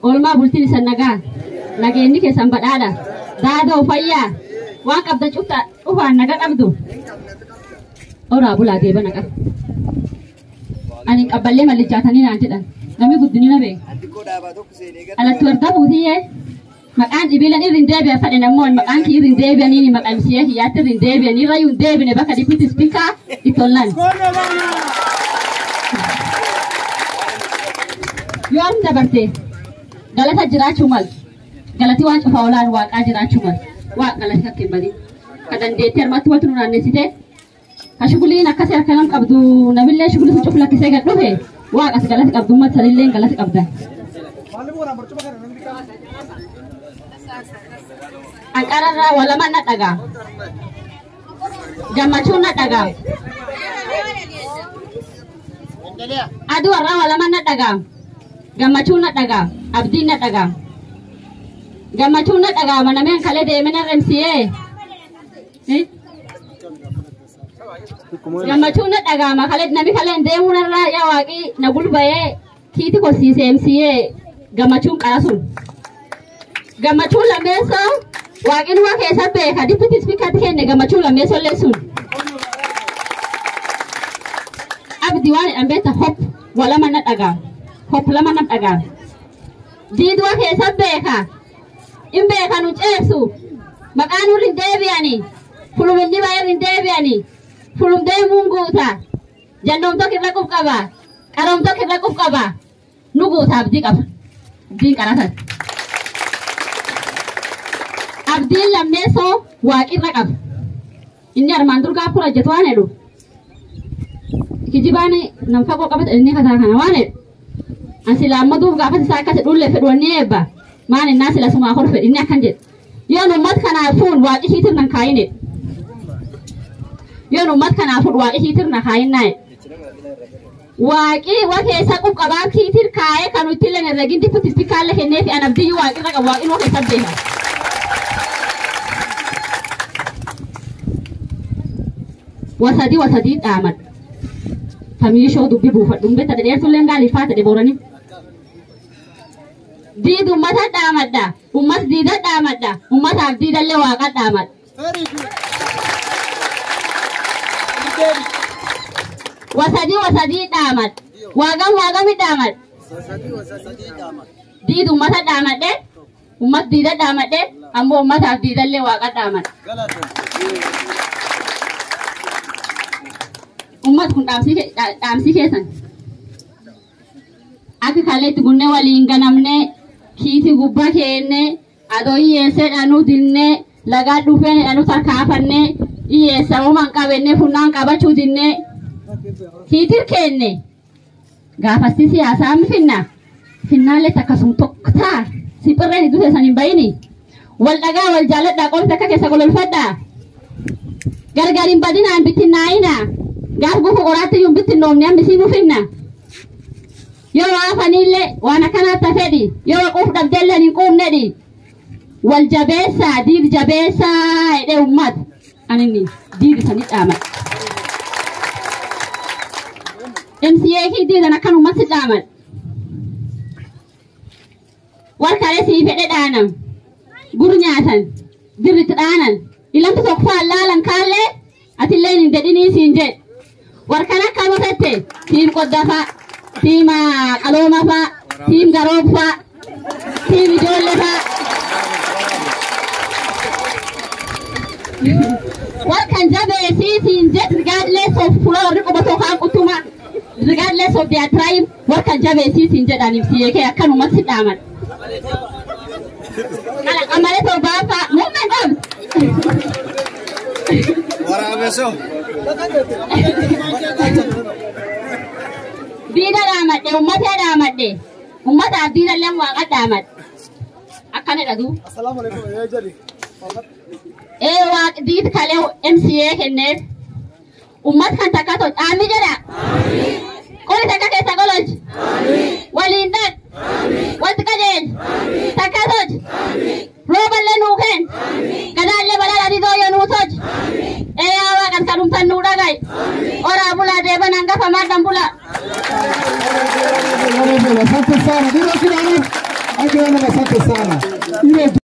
oolmaa bultiin isan nagaa nageenyi keessan badhaadha daadoo fayyaa waan qabda cufta dhufaan naga qabdu oraa bulaa deeba naqa ani qabballee mallichaatanii naan jedhan namni guddinina beeku alatti warda buutiyyee maqaan dhibiilan irrin deebi'a fadhe namoonni maqaan kii irrin deebi'anii maqamsiyee hiyyaatti irrin deebi'anii irra yuun deebine bakka dipiti spiikaa ittollan. Yoo armi dabarte galata jiraachuu mal galati waan cufaa olaan waaqaa jiraachuu mal waaq galati akka hin badin ka dandeettee harmatti wanti nu naannessite ka shuguliin akkasii harka nam qabdu namillee shuguli sun cufu lakkisee gad dhufe waaqas galati qabdu ummata sanillee galati qabda. Anqararraa walama na dhagaa. Gammachuun na dhagaa. Aduu warraa walama na dhagaa. Gammachuun na dhagaa. Abdiin na dhagaa. Gammachuun na dhagaa manameen kalee deemina remsiyee. Gammachuun na dhagaa makalee nami kalee deemuu narraa yaa waaqii na gulbayee kiiti korsiisee emsiyee gammachuun qarasun. Gammachuun lammeessoo waaqin waa keessa beeka dippiti spiikatti kenne gammachuun lammeessoo illee sun. Abdi waan jedhan beekta hop walama na dhagaa. Hop lama na dhagaa. Diid waa keessa beeka. In beeka nu ceebsu. Maqaan nurri hin deebi'ani. Fulum inni baay'een hin deebi'ani. Fulum deemuun guuta. Jannoom tokko irra qub qaba. Qaroom tokko irra qub qaba. Nu guuta abdii qaba. Abdiin qaratan. Abdiin lammeessoo waaqirra qaba. Inni armaan dur gaafa hojjetu waan jedhu. Kijibaan nam fagoo qabata inni kasaa kana waan jedhu. Ansi laammaduuf gaafa isaa akkas dhullee fedhu wanni eebba. Maan innaa sila sumaa hor fedhu inni akkan jedhu. Yoon ummat kanaafuun waaqi hiitir nan kaayine. Yoon ummat kanaafuun waaqi hiitir na kaayinaa jedhu. Waaqi waa keessa qubqabaa kiitir kaayee kan nuti illee herregin dippitti ispikaalle kennee fi an abdiyyuu waaqirra qabu waaqin waa keessa beeka. Wasadii wasadii dhaamadha. Famiishoo dubbi buufadhu. Umbetta dhedheertullee gaaliifaa ta'e booranii. Diid ummata dhaamadha. Ummat diida dhaamadha. Ummataaf diidallee waaqa dhaamadha. Wasadii wasadii dhaamadha. Waaqan waaqami dhaamadha. Diid ummata dhaamadhe. Ummat diida dhaamadhe. Ammoo ummataaf diidallee waaqa dhaamadha. Ummat kun dhaamsii keessan. Akka kaleetti gunnee waliin ganamnee kiiti gubbaa keennee adoo hiyyeessee dhanuu dinnee lagaa dhufeen dhanuu tarkaafannee hiyyeessa uumaan qabennee funnaan qabachuu dinnee kiitir keenne gaafasti siyaasaa mi finna finnaallee akkasuma tokko ta'a siphirreen iddoo keessan hin bayini wal dhagaa wal jaalladhaa qomti akka keessa gololfadhaa gargar hin badinaan bittinnaa'inaa gaaf gufu qoraatti yuun bittinnoomne hambisiin ufinna. yoo waafanillee waan akkanaatti fedhi yoo quuf dhabdellee hin quufnedhi wal jabeessaa diid jabeessaa jedhee ummata aninni diid isanii dhaaman. MCA kii diidan akkan ummatti dhaaman. Warkaalee sii fedhe dhaanam gur nyaatan dirritti dhaanan ilamtu tokko faan laalan kaallee atillee hin dedhinii siin jedhe warkaan akka mutette siin qoddafaa. tiim qalooma faa, tiim garoob faa, tiim ijoollee faa. Warkan jabeesii siin jet regardless of fuula warri qubatoo kaan qutuma regardless of their tribe warkan jabeesii siin jedhaniif siyyee kee akkanumatti si dhaaman. Kana qamalee torbaa faa muummeen qabdi. Waraabesoo. diida dhaamadhe ummata dhaamadhe ummataaf diida illee waaqa dhaamadhe akkanidha duu ee waaq diid kalee MCA kenneef ummat kan takka tol dhaami jedha qoli takka keessa gololchi waliin dhaq wanti qajeelchi takka tolchi rooballee nuu kenn gadaallee balaa dhadhidoo yoo nuu tolchi ee yaa waaqas kadhumtan nuu dhagaye oraa bulaa deeban hangafa maaddan bulaa. Asante sana. Dilo Kirani Agwana, asante sana. Ile